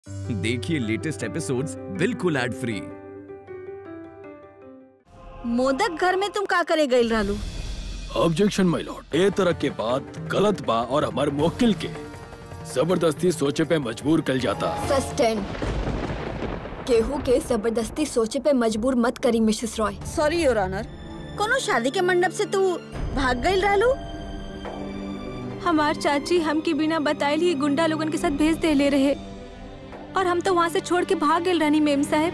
देखिए latest episodes बिल्कुल ad free मोदक घर में तुम का करे गई रहलू ऑब्जेक्शन माय लॉर्ड ए तरह के बात गलत बा और हमार मुवक्किल के जबरदस्ती सोचे पे मजबूर कल जाता सस्टेन केहू के जबरदस्ती सोचे पे मजबूर मत करी Mrs Roy sorry your honour कोनो शादी के मंडप से तू भाग गई रहलू हमार चाची हमके बिना बताए ही गुंडा लोगन के साथ भेज दे ले रहे और हम तो वहाँ से छोड़ के भाग गए रानी मेम साहब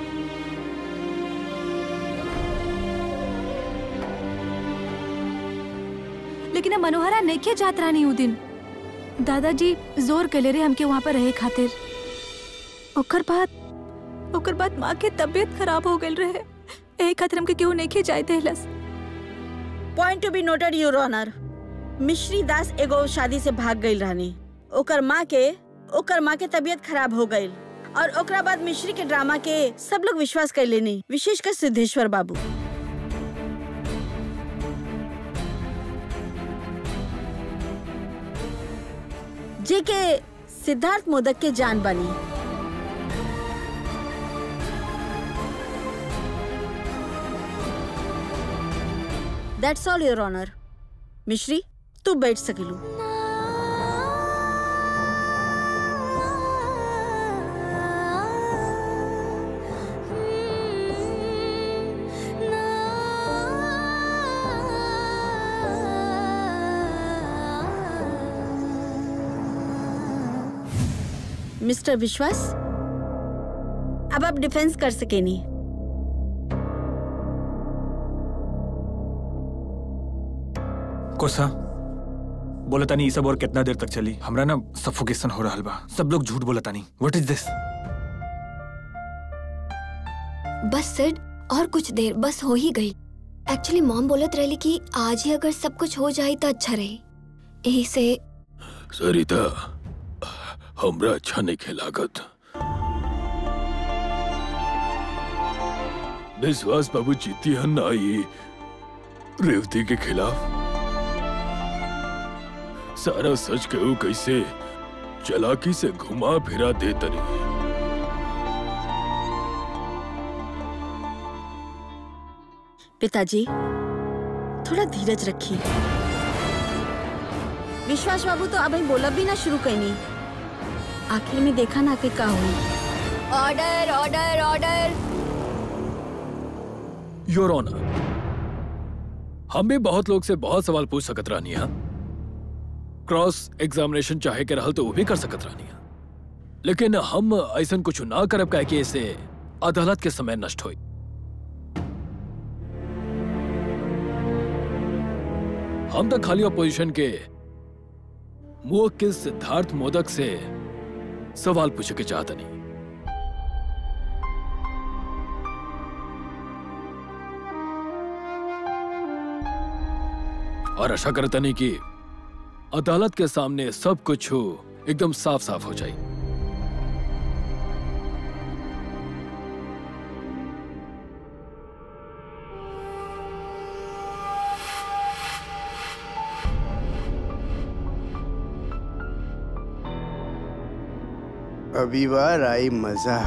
लेकिन अब मनोहरा नहीं जात रानी उ दिन दादाजी जोर कले रहे हमके वहाँ पर रहे खातिर ओकर बाद ओकर बाद माँ के तबीयत खराब हो गई रहे यही खातिर हमके केहू नहीं जाए देहलस point to be noted your honour Mishri Das एगो शादी से भाग गई रहनी ओकर माँ के ओकर माँ के तबीयत खराब हो गई और ओकरा बाद मिश्री के ड्रामा के सब लोग विश्वास कर लेनी विशेषकर सिद्धेश्वर बाबू जे के सिद्धार्थ मोदक के जान बनी दैट्स ऑल योर ऑनर मिश्री तू बैठ सकेलू मिस्टर विश्वास अब आप डिफेंस कर सके नहीं कोसा बोला तानी ई सब और कितना देर तक चली हमरा ना सफोकेशन हो रहल बा सब लोग झूठ बोला तानी व्हाट इज दिस बस सिड और कुछ देर बस हो ही गई एक्चुअली मॉम बोलत रहली कि आज ही अगर सब कुछ हो जाए तो अच्छा रहे यही से सरिता हमरा अच्छा नहीं खेलागत विश्वास बाबू जीती है ना ये रेवती के खिलाफ सारा सच कहू कैसे चलाकी से घुमा फिरा दे तनी पिताजी थोड़ा धीरज रखिए विश्वास बाबू तो अभी बोला भी ना शुरू कहीं आखिर में देखा ना कि का हुई order order order your honour हम भी बहुत लोग से बहुत सवाल पूछ सकत रहनी है क्रॉस एग्जामिनेशन चाहे के रहल तो वो भी कर सकत रहनी है लेकिन हम ऐसा कुछ ना करब कह के इसे अदालत के समय नष्ट हुई हम तो खाली अपोजिशन के मुवक्किल सिद्धार्थ मोदक से सवाल पूछे के चाहत नहीं और आशा करता नहीं कि अदालत के सामने सब कुछ हो एकदम साफ साफ हो जाए अभी बार आई मजा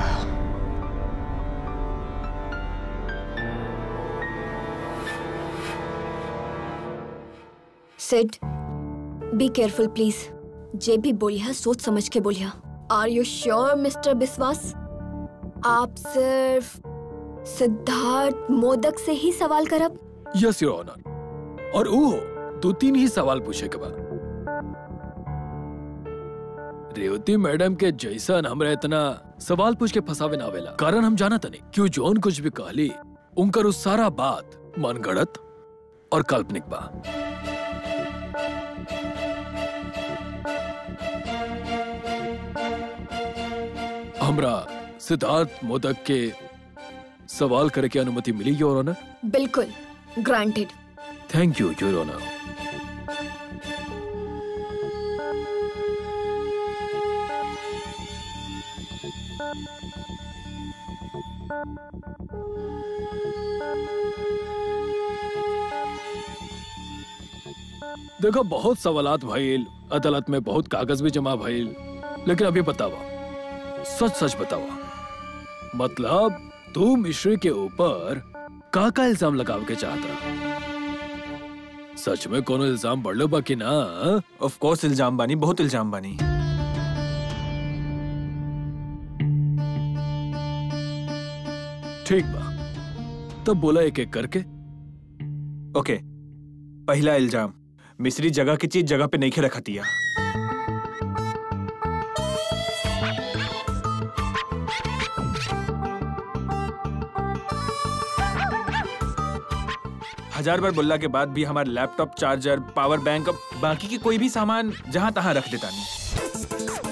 सिड बी केयरफुल प्लीज जे भी बोलिया सोच समझ के बोलिया are you sure Mr Biswas आप सिर्फ सिद्धार्थ मोदक से ही सवाल करब यस योर ऑनर और वो दो तीन ही सवाल पूछे के बाद रेवती मैडम के जैसन हमरा इतना सवाल पूछ के फंसावे ना आवेला कारण हम जाना तनी क्यों जोन कुछ भी कहली उनकर उस सारा बात मनगढ़ंत और काल्पनिक बा हमरा सिद्धार्थ मोदक के सवाल करे के अनुमति मिली योर ऑनर बिल्कुल granted thank you your honour देखो बहुत सवालात भइल अदालत में बहुत कागज भी जमा भइल लेकिन अभी बतावा सच सच बतावा मतलब तू मिश्री के ऊपर का का इल्जाम लगाव के चाहत रहा सच में कोनो इल्जाम बढ़लो बा कि ना ऑफ कोर्स इल्जाम बानी बहुत इल्जाम बानी ठीक बा तब बोला एक एक करके ओके पहला इल्जाम मिस्री जगह की चीज जगह पे नहीं रखा दिया हजार बार बोलला के बाद भी हमारा लैपटॉप चार्जर पावर बैंक अब बाकी के कोई भी सामान जहां तहां रख देता नहीं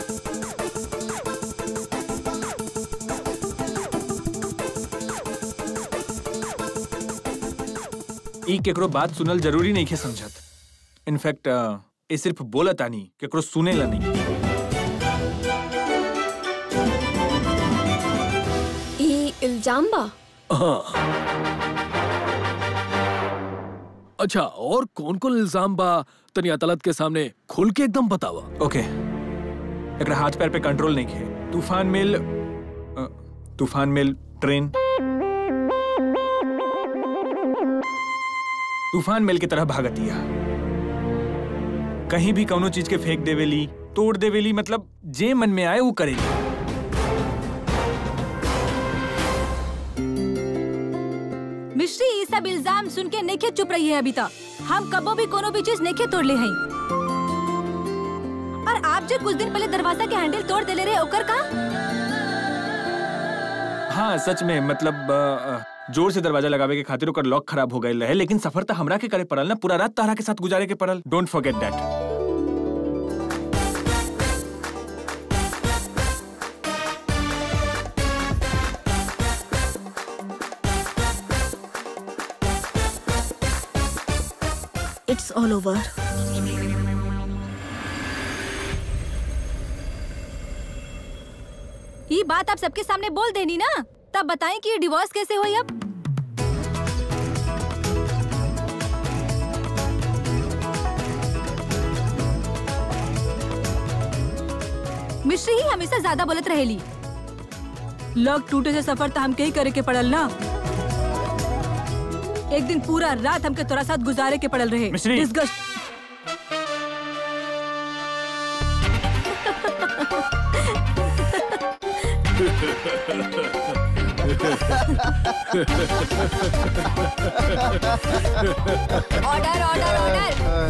ई केकरो बात सुनल जरूरी नहीं के समझत इनफैक्ट ये सिर्फ बोलत आनी केकरो सुनेला नहीं ई इल्जाम बा हाँ अच्छा और कौन कौन इल्जाम बा तनी अदालत के सामने खुल के एकदम बतावा ओके एकरा हाथ पैर पे कंट्रोल नहीं है तूफान मिल अ, तूफान मिल ट्रेन तूफान मिल की तरह भागतिया कहीं भी कौनो चीज के फेंक देवेली तोड़ देवेली मतलब जे मन में आए वो करेली मिश्री ये सब इल्जाम सुन के नेखे चुप रही है अभी तक हम कबो भी कोनो भी चीज नेखे तोड़ ले हैं और आप जो कुछ दिन पहले दरवाजा के हैंडल तोड़ देले रहे ओकर का हाँ सच में मतलब अ, अ, जोर से दरवाजा लगावे के खातिर ओकर लॉक खराब हो गए रहे लेकिन सफर तो हमरा के करे पड़ल ना पूरा रात तारा के साथ गुजारे के पड़ल don't forget that it's all over ये बात आप सबके सामने बोल देनी ना तब बताएं कि ये डिवोर्स कैसे हुई अब मिश्री ही हमेशा ज्यादा बोलत रहेली लग टूटे से सफर तो हमके ही करे के पड़ल ना एक दिन पूरा रात हमके तोरा साथ गुजारे के पड़ल रहे मिश्री। Disgust- ऑर्डर ऑर्डर ऑर्डर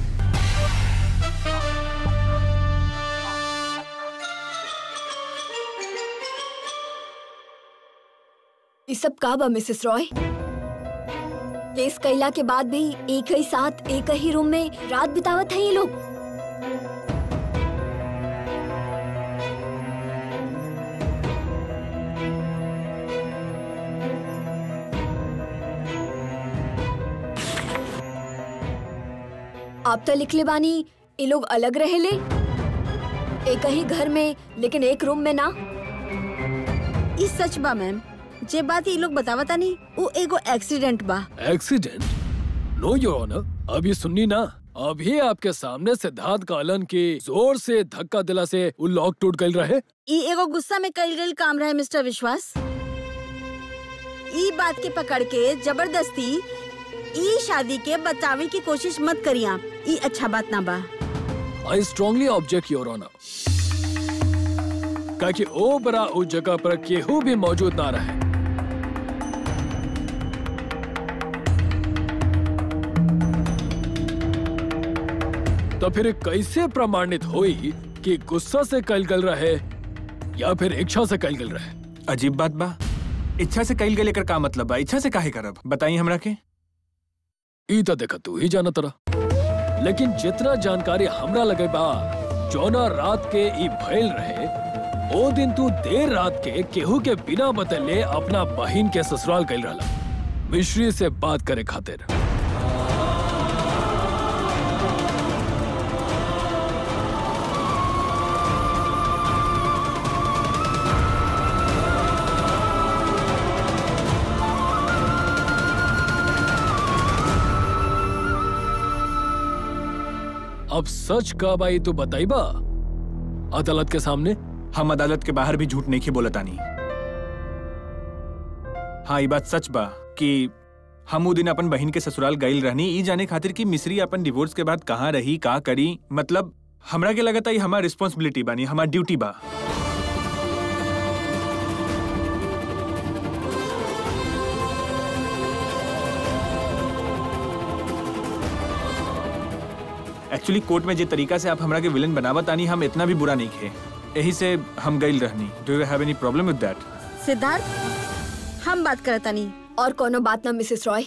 ये सब का बा मिसेस रॉय केस कैला के बाद भी एक ही साथ एक ही रूम में रात बितावत है ये लोग आप तो लिखले बानी ये लोग अलग रहेले एक ही घर में लेकिन एक रूम में ना ई सच बा मैम जे बात ई लोग बतावता नहीं वो एगो एक्सीडेंट बा एक्सीडेंट नो योर ऑनर अभी सुननी ना अभी आपके सामने सिद्धार्थ कालन की जोर से धक्का दिला से वो लॉक टूट गई रहे ई एगो गुस्सा में कल गई काम रहे मिस्टर विश्वास ई बात के पकड़ के जबरदस्ती ई शादी के बचावे की कोशिश मत करिए आप ई अच्छा बात ना बा I strongly object your honour कि ओ बरा उस जगह पर केहू भी मौजूद ना रहे तो फिर कैसे प्रमाणित हुई कि गुस्सा से कल गल रहे या फिर इच्छा से कल गल रहे अजीब बात बा इच्छा से कईल गए लेकर का मतलब बा इच्छा से काहे करब बताई हमरा के ई तो देखा तू ही जाना तरा लेकिन जितना जानकारी हमरा लगे बा जौना रात के ई भइल रहे ओ दिन तू देर रात के केहू के बिना बतले अपना बहिन के ससुराल गइल रहला मिश्री से बात करे खातिर अब सच का बाई तू बताई बा अदालत के सामने हम अदालत के बाहर भी झूठ नहीं के बोलतानी हाँ ये बात सच बा कि हम उ दिन अपन बहन के ससुराल गईल रहनी ई जाने खातिर कि मिस्री अपन डिवोर्स के बाद कहाँ रही का करी मतलब हमरा के लगता ये हमार रिस्पॉन्सिबिलिटी बानी हमार ड्यूटी बा एक्चुअली कोर्ट में जे तरीका से आप हमरा के विलन बनावत आनी हम इतना भी बुरा नहीं खे यही से हम गईल रहनी do you have any problem with that Siddharth हम बात करता नहीं और कोनो बात ना मिसेस रॉय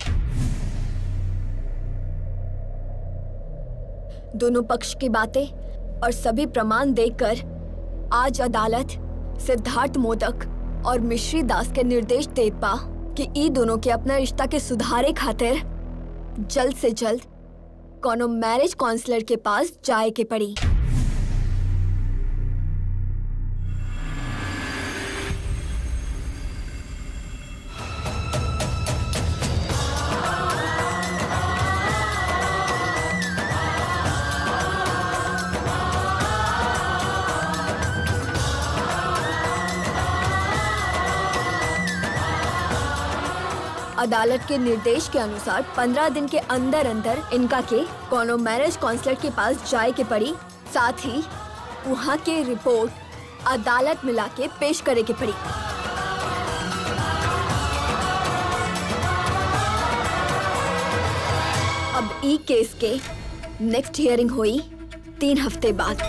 दोनों पक्ष की बातें और सभी प्रमाण देखकर आज अदालत सिद्धार्थ मोदक और मिश्री दास के निर्देश देत बा कि ई दोनों के अपना रिश्ता के सुधारे खातिर जल्द से जल्द कोनो मैरिज काउंसलर के पास जाए के पड़ी अदालत के निर्देश के अनुसार 15 दिन के अंदर अंदर इनका के कोनो मैरिज काउंसलर के पास जाए के पड़ी साथ ही वहाँ के रिपोर्ट अदालत में लाके पेश करे के पड़ी अब ई केस के नेक्स्ट हियरिंग हुई तीन हफ्ते बाद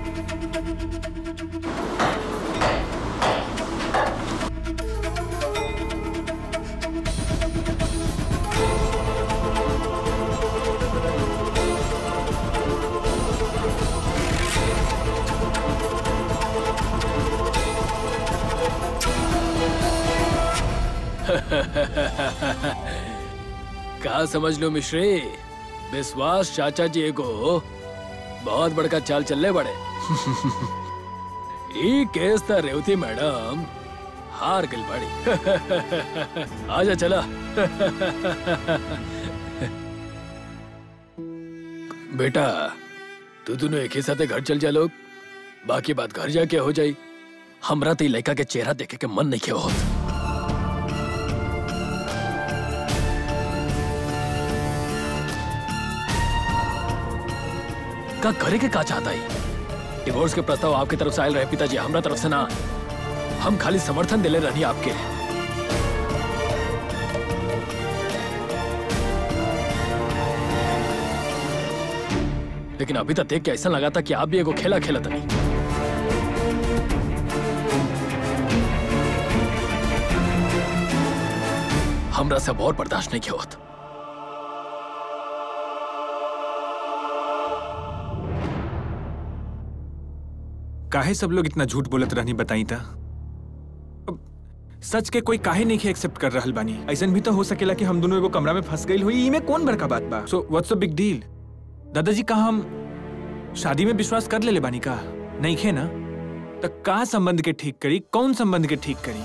का समझ लो मिश्री विश्वास चाचा जी को बहुत बड़का चाल चलने बड़े ई केस त रेवती मैडम हार गई बड़ी आजा चला बेटा तू दोनों एक ही साथे घर चल जा लोग बाकी बात घर जाके हो जाई हमरा तो ई लड़का के चेहरा देखे के मन नहीं के होत का करे के का चाहता ही डिवोर्स के प्रस्ताव आपके तरफ से आयल रहे पिताजी हमरा तरफ से ना हम खाली समर्थन दिले रहनी आपके लेकिन अभी तक देख के ऐसा लगा था कि आप भी एगो खेला खेला था नहीं हमरा से अब और बर्दाश्त नहीं किया होता काहे सब लोग इतना झूठ बोलत रहनी बताई था अब सच के कोई काहे नहीं एक्सेप्ट कर रहल बानी ऐसन भी तो हो सकेला कि हम दोनों एगो कमरा में फंस गई हुई ई में कौन बड़का बात बा so what's the big deal दादाजी का हम शादी में विश्वास कर ले बानी का नहीं खे ना तो का संबंध के ठीक करी कौन संबंध के ठीक करी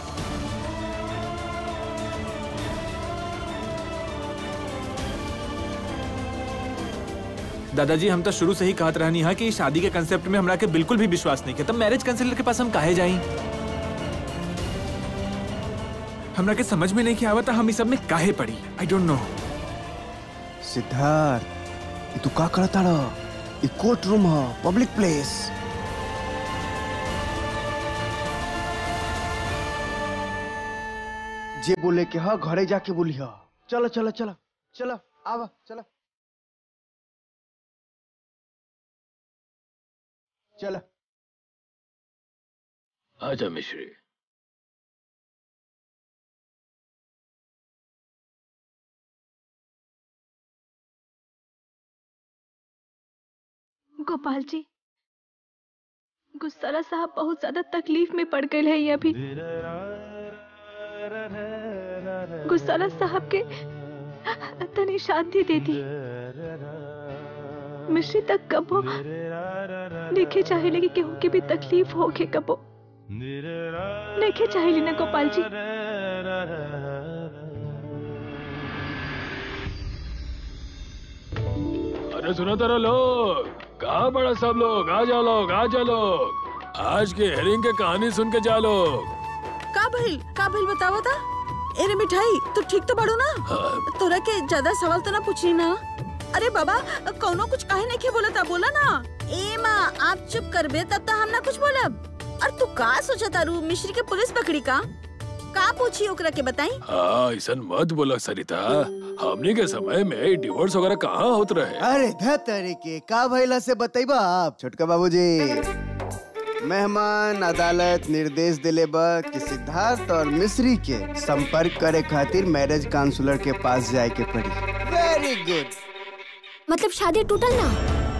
दादाजी हम तो शुरू से ही कहत रहनी है कि शादी के कंसेप्ट में हमरा के बिल्कुल भी विश्वास नहीं किया तब मैरिज काउंसलर के पास हम काहे जाई हमरा के समझ में नहीं कि आवता हम इस सब में काहे पड़ी आई डोंट नो सिद्धार्थ ई तू का करता रह ई कोर्ट रूम ह पब्लिक प्लेस जे बोले के ह घरे जाके बोली ह चलो चलो चलो चलो आवा चलो चलो आजा मिश्री गोपाल जी गुस्सारा साहब बहुत ज्यादा तकलीफ में पड़ गए हैं ये अभी गुस्सारा साहब के तनी शांति दे दी मिश्री तक कबो देखे चाहे लगी केहू के भी तकलीफ हो के कबो देखे चाहे ना गोपाल जी अरे सुनो तेरा लोग कहाँ बड़ा सब लोग आ जाओ लोग आ जाओ लोग आज के हेरिंग के कहानी सुन के जा लोग का भइल का भइल बतावा था एरे मिठाई तू ठीक तो बाड़ू ना तोरा के ज्यादा सवाल तो ना पूछी ना अरे बाबा कौनो कुछ काहे नहीं के बोला था बोला ना ए माँ आप चुप करबे तब तो हम ना कुछ बोलब और तू का सोचा तारू मिश्री के पुलिस पकड़ी का का पूछी ओकरा के बताई हाँ ऐसा मत बोला सरिता हमने के समय में डिवोर्स वगैरह कहाँ होत रहे अरे धतरी के का भइला से बतैबा आप छोटका बाबूजी मेहमान अदालत निर्देश दिले बा कि सिद्धार्थ और मिश्री के संपर्क करे खातिर मैरिज काउंसलर के पास जाए के पड़ी वेरी गुड मतलब शादी टूटल ना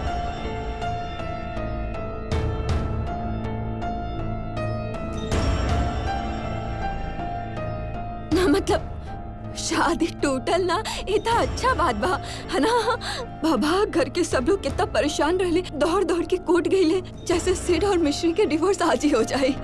ना मतलब शादी टूटल ना इतना अच्छा बात बा है ना बाबा घर के सब लोग कितना परेशान रहले दौड़ दौड़ के कूट गईले जैसे सिड और मिश्री के डिवोर्स आज ही हो जाए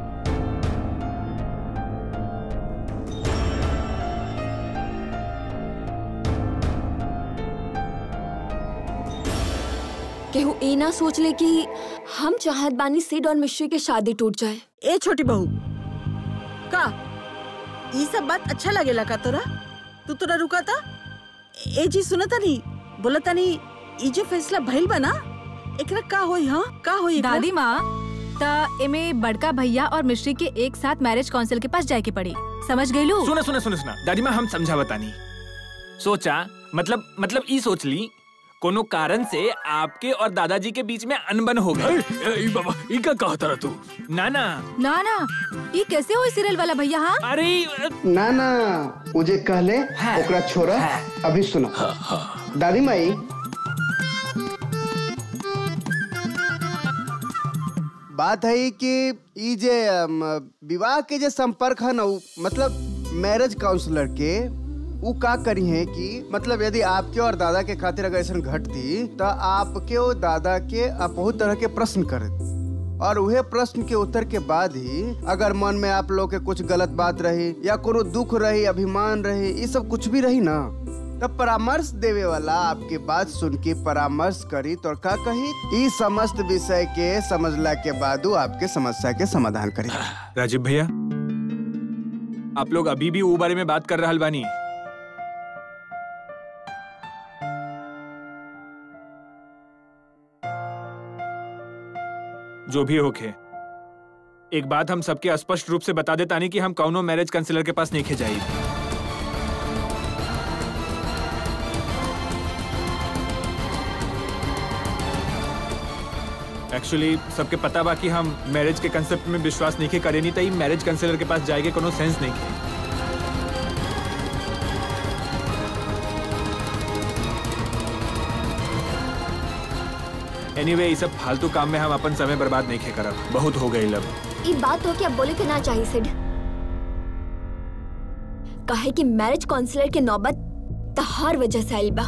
केहू ए ना सोच ले कि हम चाहत बानी सिड और मिश्री के शादी टूट जाए ए छोटी बहू का ये सब बात अच्छा लगेला का तोरा तू तोरा रुका था ए जी सुनता नहीं बोलता नहीं ई जो फैसला भइल बा ना एकरा का होई हाँ का होई एकरा? दादी माँ त एमे बड़का भैया और मिश्री के एक साथ मैरिज काउंसिल के पास जाए के पड़ी समझ गई लू सुना सुना सुना सुना दादी माँ हम समझा बतानी सोचा मतलब मतलब ई सोच ली कोनो कारण से आपके और दादाजी के बीच में अनबन हो ए, गई ए, ई बाबा ई का कहा तारा तू ना ना ना ना ये कैसे हुई सीरियल वाला भैया हाँ अरे ना ना मुझे कहले हाँ। ओकरा छोरा हाँ। अभी सुनो दादी माई बात है कि ई जे अम, विवाह के जे संपर्क है ना उ, मतलब मैरिज काउंसलर के उ का करी है कि मतलब यदि आपके और दादा के खातिर अगर ऐसा घटती तो आपके और दादा के आप बहुत तरह के प्रश्न करत और उहे प्रश्न के उत्तर के बाद ही अगर मन में आप लोग के कुछ गलत बात रही या कोनो दुख रही अभिमान रही ये सब कुछ भी रही ना तब परामर्श देवे वाला आपके बात सुन के परामर्श करी तो का कही ई समस्त विषय के समझला के बाद उ आपके समस्या के समाधान करी राजीव भैया आप लोग अभी भी वो बारे में बात कर रहल बानी जो भी होखे एक बात हम सबके स्पष्ट रूप से बता देता नहीं कि हम कौनो मैरिज काउंसलर के पास नहीं खे जाई एक्चुअली सबके पता बा कि हम मैरिज के कंसेप्ट में विश्वास नहीं के करे नहीं तई मैरिज काउंसलर के पास जाएगे कोनो सेंस नहीं के एनीवे anyway, ये सब फालतू काम में हम अपन समय बर्बाद नहीं खे करब बहुत हो गई लब ये बात हो कि अब बोले के ना चाहिए सिड कहे कि मैरिज काउंसलर के नौबत तहार वजह से आइल बा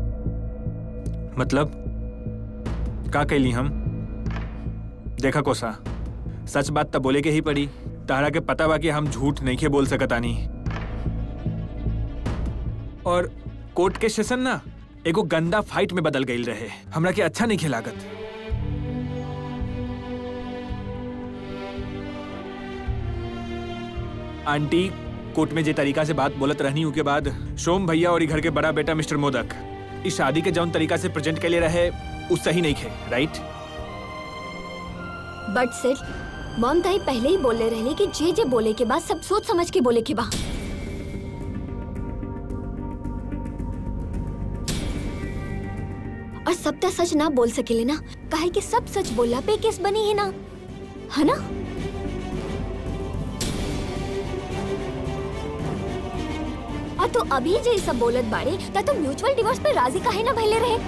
मतलब का कैली हम देखा कोसा सच बात तब बोले के ही पड़ी तारा के पता बा कि हम झूठ नहीं के बोल सकतानी और कोर्ट के सेशन ना एगो गंदा फाइट में बदल गई रहे हमरा के अच्छा नहीं खिलागत आंटी कोर्ट में जे तरीका से बात बोलत रहनी के बाद सोम भैया और ई घर के बड़ा बेटा मिस्टर मोदक इस शादी के जौन तरीका से प्रेजेंट के लिए रहे उ सही नहीं खे राइट बट सिड मॉम ताई पहले ही बोले रहले कि जे जे बोले के बाद सब सोच समझ के बोले के बा और सब तो सच ना बोल सकेले ना काहे कि सब सच बोला पे केस बनी है ना है ना और तो अभी जे सब बोलत बाड़े ता तो म्यूचुअल डिवोर्स पे राजी काहे ना भइले रहे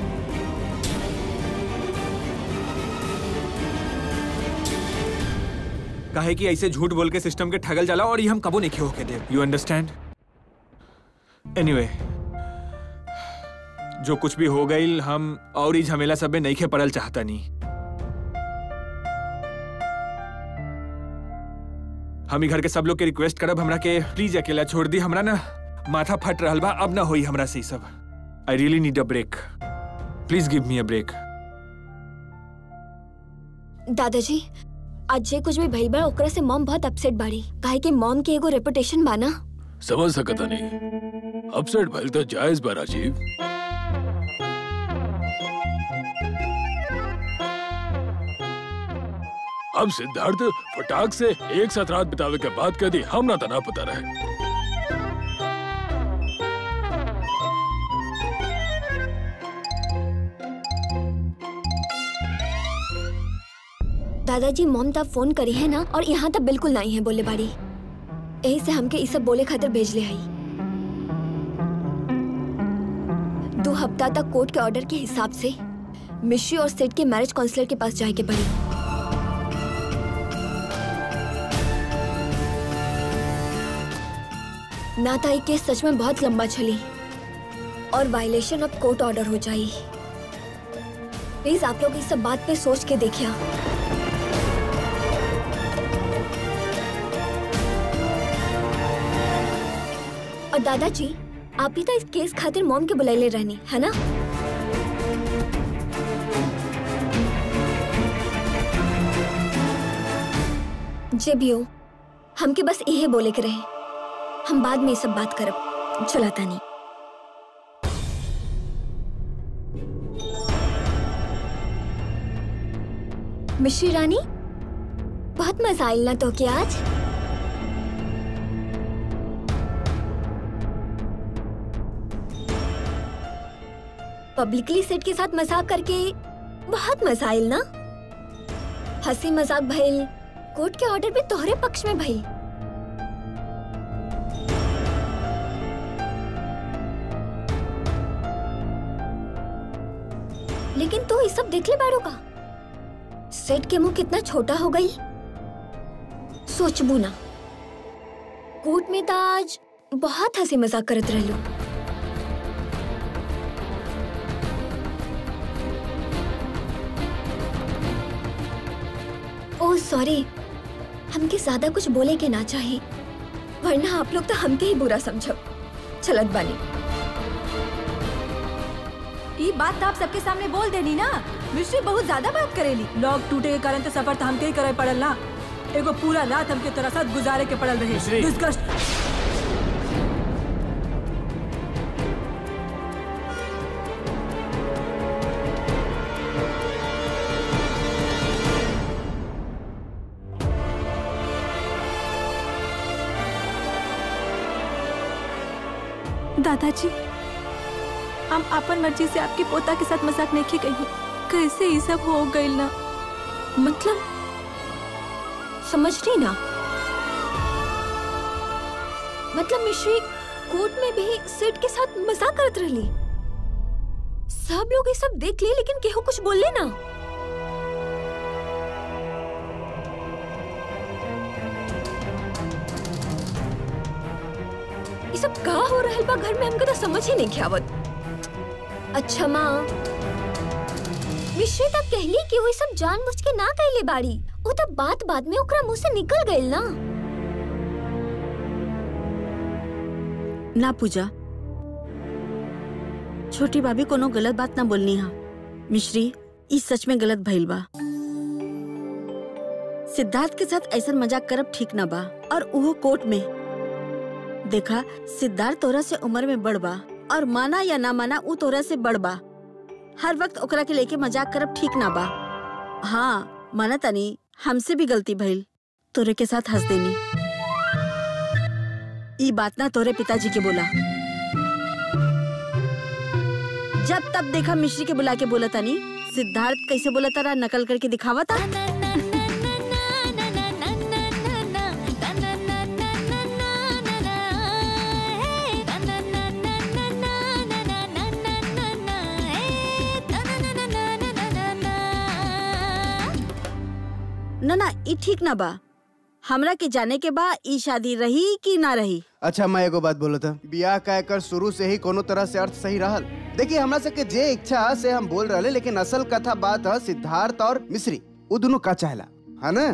काहे कि ऐसे झूठ बोल के सिस्टम के ठगल जाला और ये हम कबो नहीं होके दे यू अंडरस्टैंड एनीवे जो कुछ भी हो गई हम और ही झमेला सब में नहीं खे पड़ल चाहता नहीं हम ही घर के सब लोग के रिक्वेस्ट करब हमरा के प्लीज अकेला छोड़ दी हमरा ना माथा फट रहल बा अब ना होई हमरा से ई सब I really need a break please give me a break दादाजी आज जे कुछ भी भइल बा ओकरा से मॉम बहुत अपसेट बाड़ी काहे कि मॉम के एगो रेपुटेशन बा ना समझ सकता नहीं अपसेट भइल तो जायज बा राजीव अब सिद्धार्थ फटाक से एक साथ रात बितावे के बाद कह दी हम ना तना पता रहे दादाजी मॉम तब फोन करी है ना और यहाँ तक बिल्कुल नहीं है बोले बाड़ी यही से हमके ई सब बोले खातिर भेज ले हई दो हफ्ता तक कोर्ट के ऑर्डर के हिसाब से मिश्री और सेठ के मैरिज काउंसलर के पास जाए के पड़ी ना था ये केस सच में बहुत लंबा चली और वायलेशन ऑफ कोर्ट ऑर्डर हो जाई प्लीज आप लोग इस सब बात पे सोच के देखिए और दादाजी आप ही तो इस केस खातिर मॉम के बुलाइले रहनी है ना जे भी हो हमके बस यही बोले के रहे हम बाद में ये सब बात करब चलाता नहीं मिश्री रानी बहुत मजा आयल ना तो के आज पब्लिकली सेट के साथ मजाक करके बहुत मजा आयल ना हंसी मजाक भइल कोर्ट के ऑर्डर भी तोहरे पक्ष में भइल लेकिन तू ये सब देख ले बाड़ू का सेट के मुंह कितना छोटा हो गई सोचबू ना कोर्ट में तो आज बहुत हंसी मजाक करत रहलू ओह सॉरी हमके ज्यादा कुछ बोले के ना चाहिए वरना आप लोग तो हमके ही बुरा समझब चलत बानी ये बात तो आप सबके सामने बोल देनी ना मिश्री बहुत ज्यादा बात करेली लॉक टूटे के कारण तो सफर तो हमके ही करे पड़ल ना एगो पूरा रात हमके तोरा साथ गुजारे के पड़ल रहे मिश्री। डिस्कस दादाजी हम अपन मर्जी से आपके पोता के साथ मजाक नहीं कही कैसे ये सब हो गई ना मतलब समझ रही ना मतलब मिश्री कोर्ट में भी सेठ के साथ मजाक करत रहली सब लोग ये सब देख लिए लेकिन केहू कुछ बोले ना ये सब का हो रहल बा घर में हमके तो समझ ही नहीं आवत अच्छा माँ मिश्री तब कहली कि वो ये सब जानबूझ के ना कहले बाड़ी वो तब बात बाद में ओकरा मुंह से निकल गइल ना ना पूजा छोटी भाभी कोनो गलत बात ना बोलनी हा मिश्री ई सच में गलत भइल बा सिद्धार्थ के साथ ऐसा मजाक करब ठीक ना बा और उहो कोर्ट में देखा सिद्धार्थ तोरा से उम्र में बड़ बा और माना या ना माना ऊ तोरा से बड़ बा हर वक्त ओकरा के लेके मजाक करब ठीक ना बा हाँ माना तनी हमसे भी गलती भइल तोरे के साथ हंस देनी ई बात ना तोरे पिताजी के बोला जब तब देखा मिश्री के बुला के बोला तानी सिद्धार्थ कैसे बोला तारा नकल करके दिखावा था ना ना ई ठीक ना बा हमरा के जाने के बा ई शादी रही कि ना रही अच्छा मैं एगो बात बोलो था बियाह का एकर शुरू से ही कोनो तरह से अर्थ सही रहल देखिए हमरा सबके जे इच्छा से हम बोल रहे लेकिन असल कथा बात है सिद्धार्थ और मिश्री वो दोनों का चाहला है ना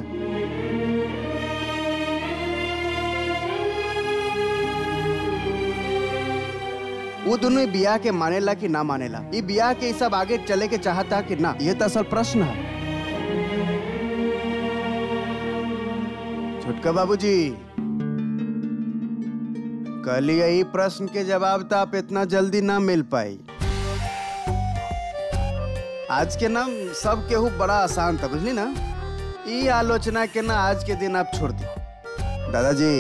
वो दोनों ई बियाह के मानेला कि ना मानेला ई बियाह के ई सब आगे चले के चाहता कि ना ये तो असल प्रश्न है छोटका बाबूजी कल यही प्रश्न के जवाब तो आप इतना जल्दी ना मिल पाई आज के नाम सब केहू बड़ा आसान था बुझली ना ई आलोचना के ना आज के दिन आप छोड़ दी दादाजी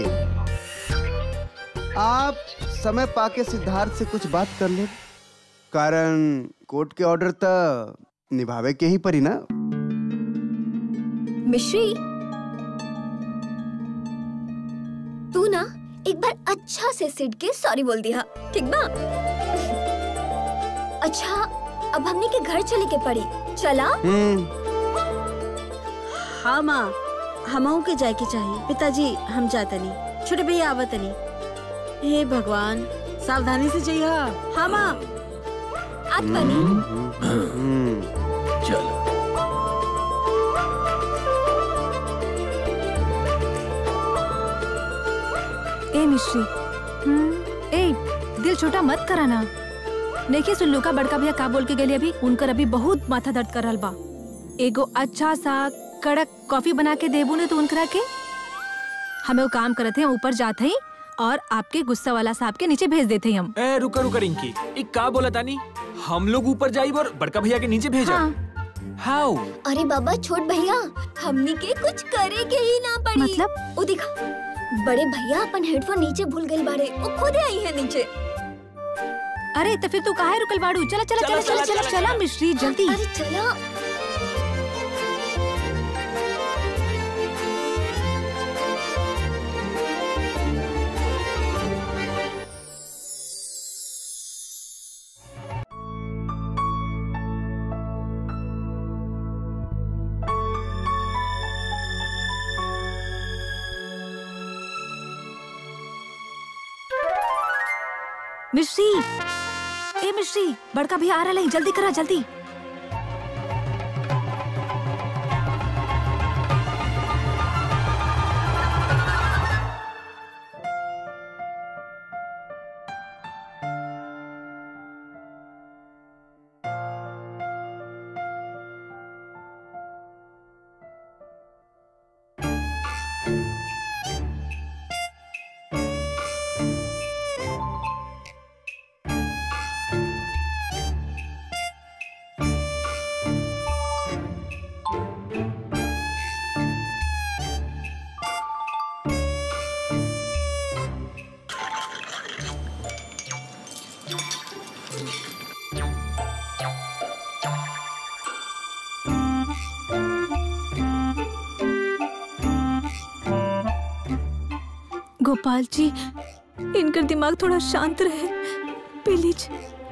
आप समय पाके सिद्धार्थ से कुछ बात कर ले कारण कोर्ट के ऑर्डर तो निभावे के ही परी ना मिश्री तू ना एक बार अच्छा से सिड के सॉरी बोल दिया ठीक बा अच्छा अब हमने के घर चले के पड़ी चला हम्म हाँ माँ हमहू के जाए के चाहिए पिताजी हम जातनी छोटे भैया आवतनी हे भगवान सावधानी से जाइए हाँ माँ आत बनी हम्म चल ए मिश्री हम्म, ए दिल छोटा मत कराना देखिए सुल्लू का बड़का भैया का बोल के गेली अभी उनकर अभी बहुत माथा दर्द कर रहल बा एगो अच्छा सा कड़क कॉफी बना के देबू ने तो उनकरा के हमें वो काम करते हैं ऊपर जाते ही और आपके गुस्सा वाला साहब के नीचे भेज देते हैं हम ए रुका रुका रिंकी ई का बोला तानी हम लोग ऊपर जाइब और बड़का भैया के नीचे भेजा हाँ हाउ अरे बाबा छोट भैया हमने के कुछ करे के ही ना पड़ी मतलब? ओ देखा बड़े भैया अपन हेडफोन नीचे भूल गए बाड़े वो खुद आई है नीचे अरे तो फिर तू काहे रुकल बाड़ू चला चला चला चला चला चला मिश्री जल्दी अरे चला मिश्री ए मिश्री बड़का भैया आ रहा है जल्दी करा जल्दी गोपाल जी इनका दिमाग थोड़ा शांत रहे प्लीज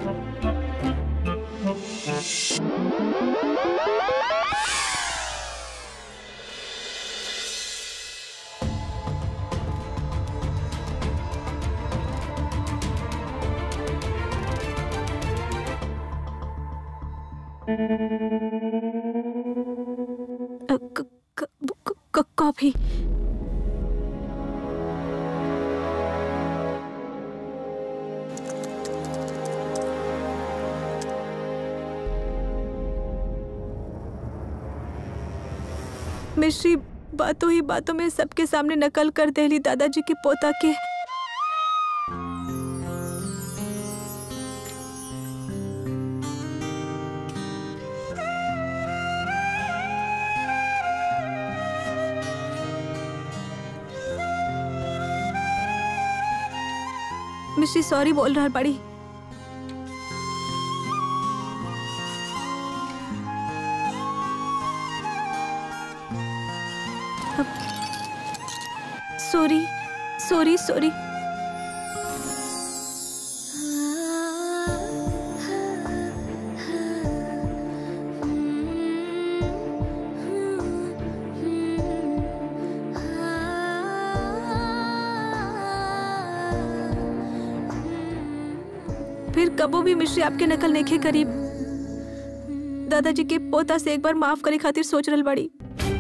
अ, क- क- क- क- कॉफी मिश्री बातों ही बातों में सबके सामने नकल कर देली दादाजी के पोता के मिश्री सॉरी बोल रहा बड़ी सॉरी सॉरी सॉरी फिर कबो भी मिश्री आपके नकल नेखे करीब दादाजी के पोता से एक बार माफ करे खातिर सोच रहल बड़ी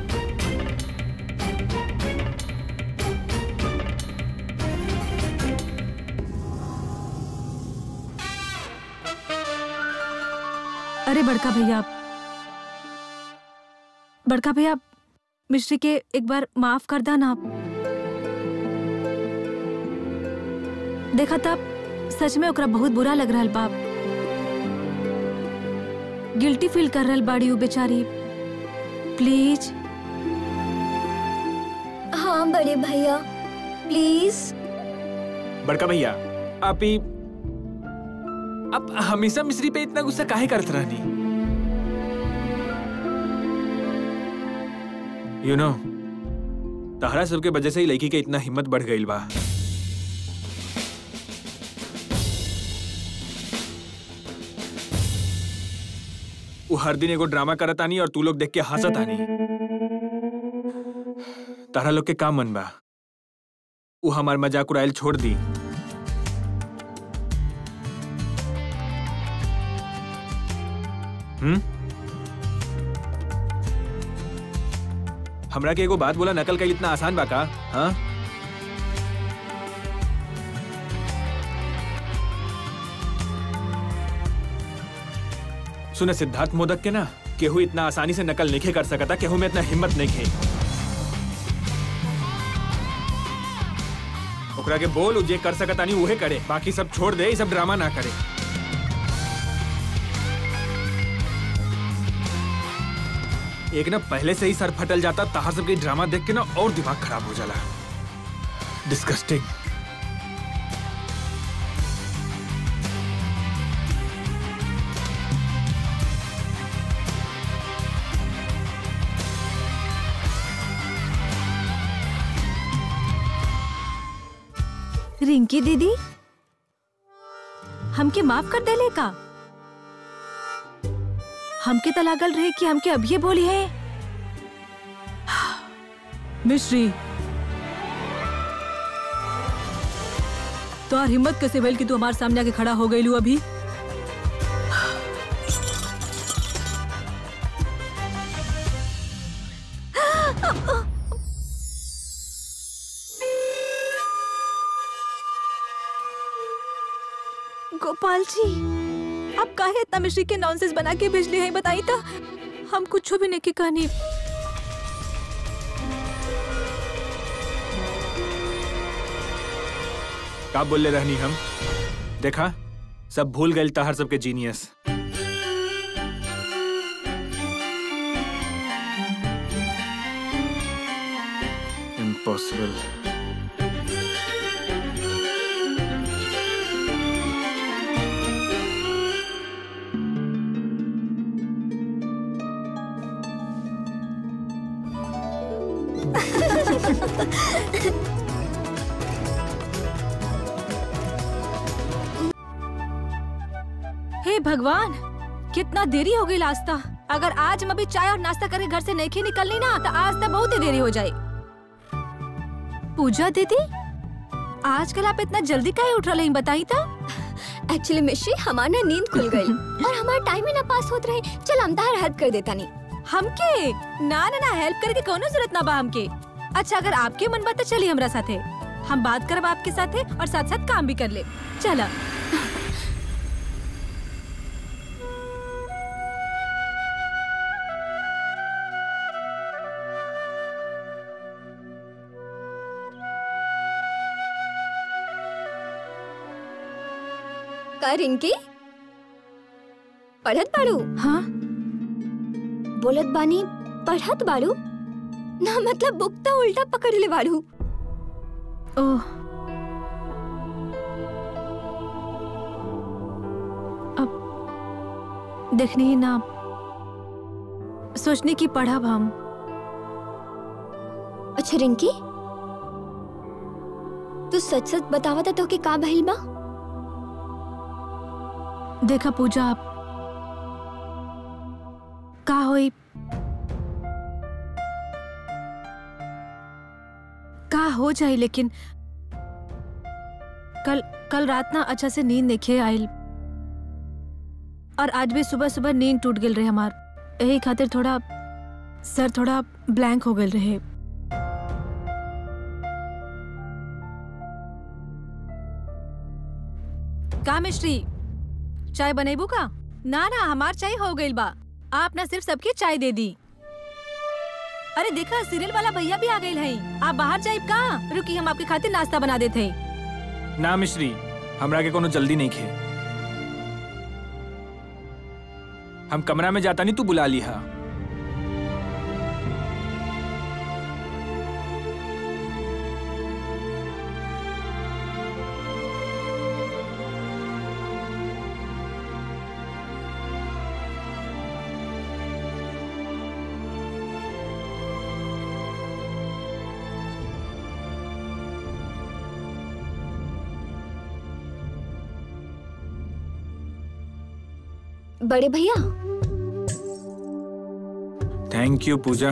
अरे बड़का भैया बड़का भैया मिश्री के एक बार माफ कर दा ना आप देखा तब सच में ओकरा बहुत बुरा लग रहा बाप गिल्टी फील कर रहल बाड़ी उ बेचारी प्लीज हाँ बड़े भैया प्लीज बड़का भैया आप ही आप हमेशा मिस्री पे इतना गुस्सा काहे करत रहनी यू नो तहरा सबके वजह से ही लड़की के इतना हिम्मत बढ़ गई बा वो हर दिन एगो ड्रामा करत आनी और तू लोग देख के हंसत आनी तारा लोग के का मन बा वो हमार मजाक उड़ाइल छोड़ दी हम्म हमरा के एगो बात बोला नकल का इतना आसान बा का हाँ सुने सिद्धार्थ मोदक के ना केहू इतना आसानी से नकल नहीं कर सकता केहू में इतना हिम्मत नहीं खे ओकरा के बोल उ जे कर सकता नहीं उहे करे बाकी सब छोड़ दे ई सब ड्रामा ना करे एक ना पहले से ही सर फटल जाता तहार सबके ड्रामा देख के ना और दिमाग खराब हो जाला डिस्गस्टिंग रिंकी दीदी हमके माफ कर देले का हमके तो लागल रहे कि हमके अभी बोली है मिश्री तो हिम्मत कैसे भइल कि तू हमारे सामने आके खड़ा हो गई अभी गोपाल जी आप काहे इतना मिश्री के नॉनसेंस बना के भेजले हैं बताई तो हम कुछ भी नहीं की कहानी का बोले रहनी हम देखा सब भूल गए तहर सबके जीनियस इम्पॉसिबल हे भगवान कितना देरी हो गई नाश्ता अगर आज हम अभी चाय और नाश्ता करके घर से नहीं निकलनी ना तो आज तक बहुत ही देरी हो जाए पूजा दीदी आजकल आप इतना जल्दी काहे उठ रहे हैं बताई तो एक्चुअली मिश्री हमार ना नींद खुल गई और हमार टाइम ही ना पास होत रहे चल हम तार हेल्प कर देता नहीं हमके ना ना ना हेल्प करे के कोनो जरूरत ना बा हमके अच्छा अगर आपके मन बा तो चलिए हमरा साथे हम बात करब आपके साथे और साथ साथ काम भी कर ले चला का रिंकी पढ़त बाड़ू हाँ बोलत बानी पढ़त बाड़ू ना मतलब बुक तो उल्टा पकड़ ले बाड़ू ओह अब देखनी ही ना सोचने की पढ़ा हम अच्छा रिंकी तू सच सच बतावा था तो कि का भइल बा देखा पूजा आप का होई का हो जाए लेकिन कल कल रात ना अच्छा से नींद नहीं आइल और आज भी सुबह सुबह नींद टूट गई रहे हमार यही खातिर थोड़ा सर थोड़ा ब्लैंक हो गए रहे का मिश्री चाय बनेबू का ना ना हमार चाय हो गई बा आप ना सिर्फ सबके चाय दे दी अरे देखा सीरियल वाला भैया भी आ गए हैं आप बाहर जाइब का रुकी हम आपके खातिर नाश्ता बना देते हैं ना मिश्री हमरा के कोनो जल्दी नहीं खे हम कमरा में जाता नहीं तू बुला लिहा बड़े भैया थैंक यू पूजा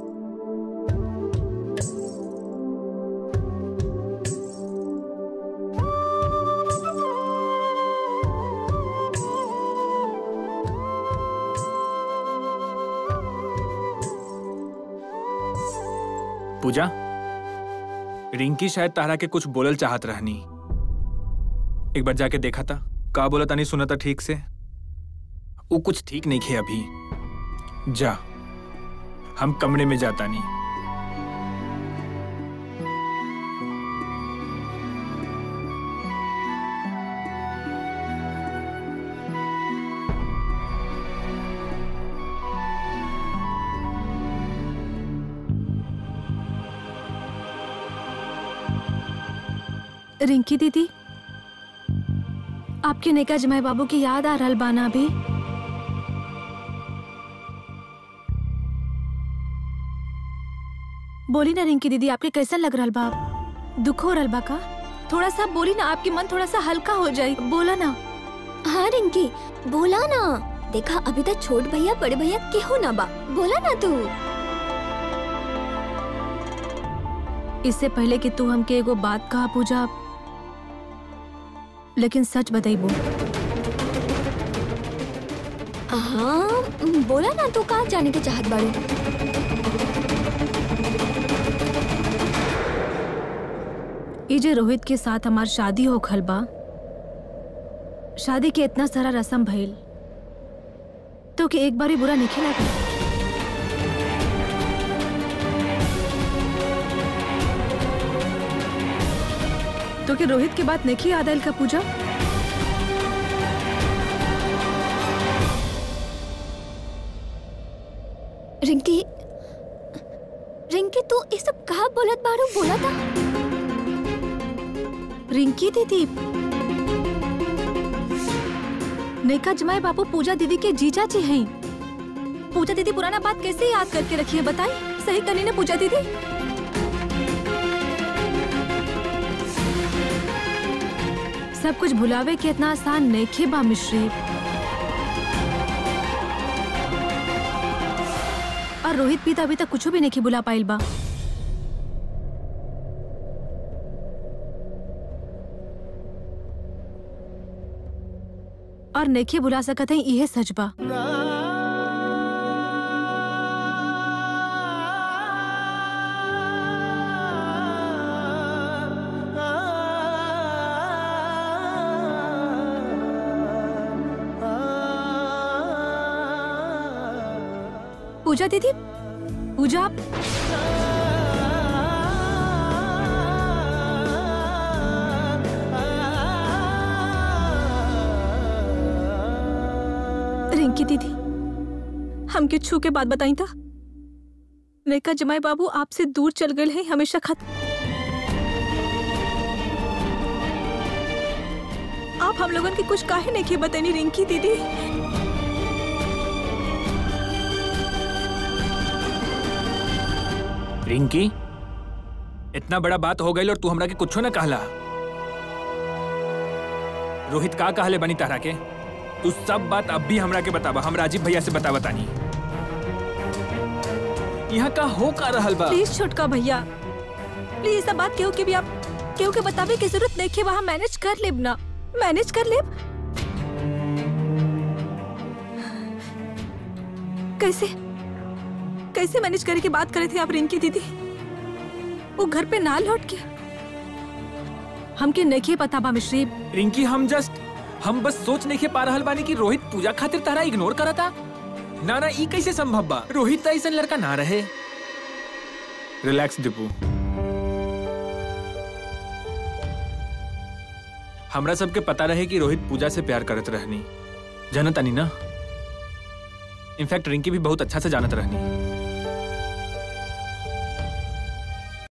पूजा रिंकी शायद तारा के कुछ बोलल चाहत रहनी एक बार जाके देखा था का बोला था नहीं सुना था ठीक से वो कुछ ठीक नहीं खे अभी जा हम कमरे में जाता नहीं रिंकी दीदी आपके नेका जमाई बाबू की याद आ रहल बाना अभी बोली ना रिंकी दीदी आपके कैसा लग रहल बा दुख हो रहल बा का थोड़ा सा बोली ना आपकी मन थोड़ा सा हल्का हो जाए बोला ना हाँ रिंकी बोला ना देखा अभी तक छोट भैया बड़े भैया केहू ना बा बोला ना तू इससे पहले कि तू हमके एगो बात कहा पूजा लेकिन सच बताइबो हाँ बोला ना तू कहाँ जाने के चाहत बाड़ू ये जे रोहित के साथ हमार शादी हो खल बा शादी के इतना सारा रस्म भइल तो कि एक बार ही बुरा नहीं लगा तो कि रोहित के बात नहीं याद आयल का पूजा रिंकी रिंकी तू ये सब कहा बोलत बाड़ू बोला था रिंकी दीदी नेका जमाई बापू पूजा दीदी के जीजा जी हैं पूजा दीदी पुराना बात कैसे याद करके रखी है बताई सही करी ना पूजा दीदी सब कुछ भुलावे के इतना आसान नहीं बा मिश्री और रोहित भी तो अभी तक कुछ भी नहीं भुला पाइल बा और नेखे बुला सकत है इहे सच बा पूजा दीदी पूजा आप रिंकी दीदी हमके छू के बात बताई था नेका जमाई बाबू आपसे दूर चल गए हैं हमेशा खत्म आप हम लोगन की कुछ काहे नहीं बतानी रिंकी दीदी रिंकी इतना बड़ा बात हो गई और तू हमरा के कुछो ना कहला रोहित का कहले बनी तारा के तू सब बात अब भी हमरा के बतावा हम राजीव भैया से बता बतानी यहाँ का हो का रहल बा प्लीज छोटका भैया प्लीज सब बात केहू के भी आप केहू के बतावे की जरूरत नहीं है वहाँ मैनेज कर लेब ना मैनेज कर लेब कैसे कैसे मैनेज करे की बात करे थे आप रिंकी दीदी वो घर पे ना लौट के हमके नहीं पता बा मिश्री रिंकी हम जस्ट हम बस सोच नहीं के पा रहल बानी कि रोहित पूजा खातिर तारा इग्नोर करता ना ना ई कैसे संभव बा रोहित तो ऐसा लड़का ना रहे रिलैक्स दीपू हमरा सबके पता रहे कि रोहित पूजा से प्यार करत रहनी जानत अनी ना इनफैक्ट रिंकी भी बहुत अच्छा से जानत रहनी